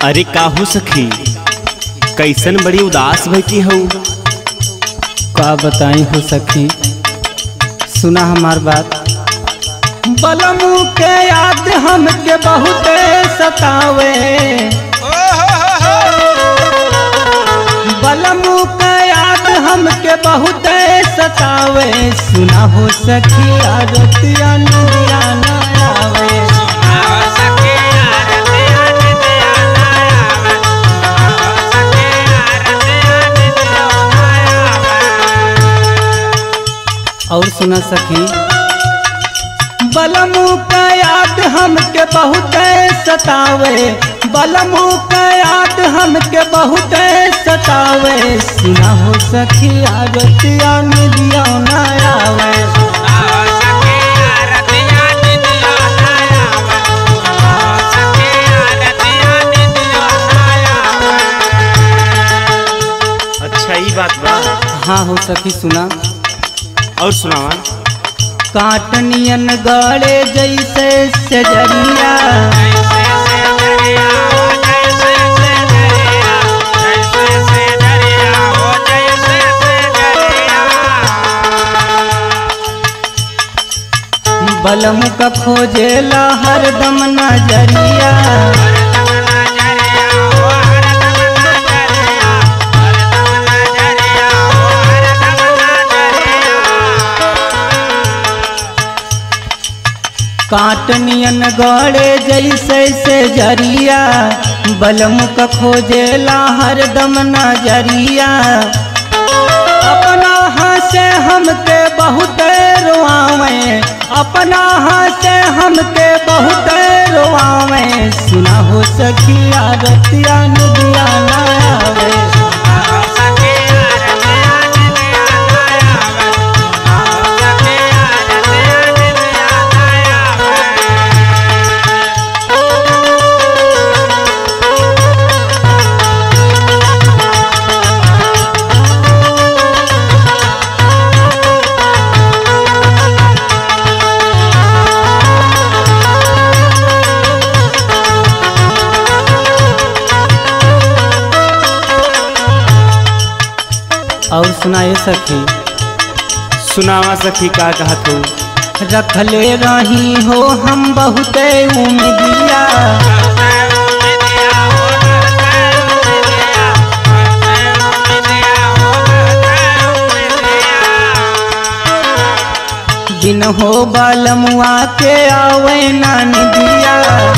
अरे काहू सखी कैसन बड़ी उदास बैठी हूँ का बताई हो सखी सुना हमार बात बलमू के याद हमके बहुत सतावे बलमू के याद हमके बहुत सतावे सुना हो सखी आरतिया नदिया ना आवे और सुना सखी बलमू का याद हमके बहुत सतावे बलमू का याद हमके बहुत सतावे सुना हो सखी आरतिया नदिया ना आवे अच्छा ई बात बा हाँ हो सखी सुना और सुनावा काटनियन गड़े जैसे सजरिया बलम का खोजेला हरदम नजरिया काटनियन गड़े जैसे से जरिया बलम का खोजेला हरदम नजरिया अपना हंसे हमके बहुत रोआवे अपना हंसे हमके बहुत रोआवे सुना हो सखिया रतिया नदिया ना आवे और सुनाए सखी सुनावा सखी का कहत हूँ रखले रही हो हम बहुत उम्मीदिया दिन हो बालमुआ के आवे नान दिया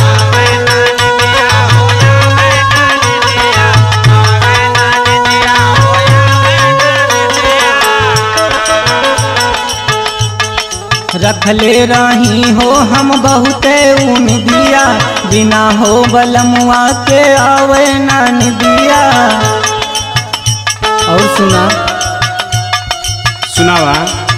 रखले रही हो हम बहुत उम्मीदिया बिना हो बलमुआ के आवे नान दिया और सुना सुनावा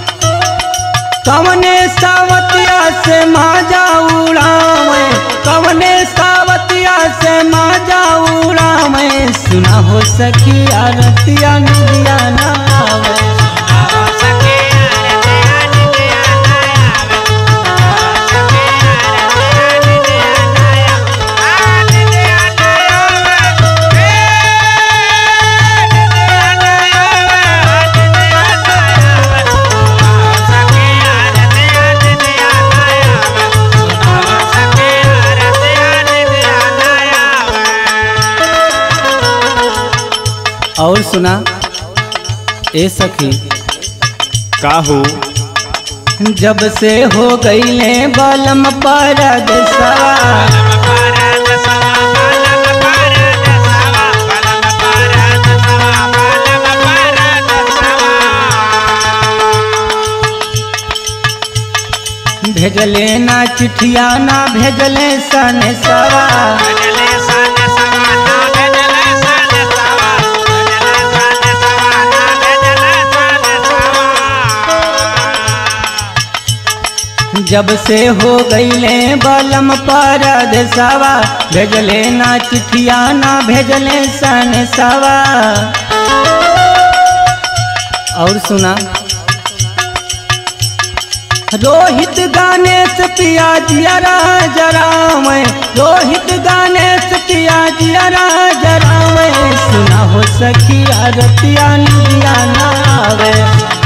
कवने सावतिया से माजा उड़ावे कवने सावतिया से माजा उड़ावे सुना हो सखी आरतिया नदिया ना आवे और सुना ए सखी का हो जब से हो गईले बलम पर भेजले ना चिठिया ना भेजले सन सवा जब से हो गईले बलम पर सवा भेजले ना चिठिया ना भेजले सन सवा और सुना रोहित गाने से पिया जियरा जरा मैं रोहित गाने से पिया रतिया जियरा जरावे सुना हो सखिया रतिया निदिया नावे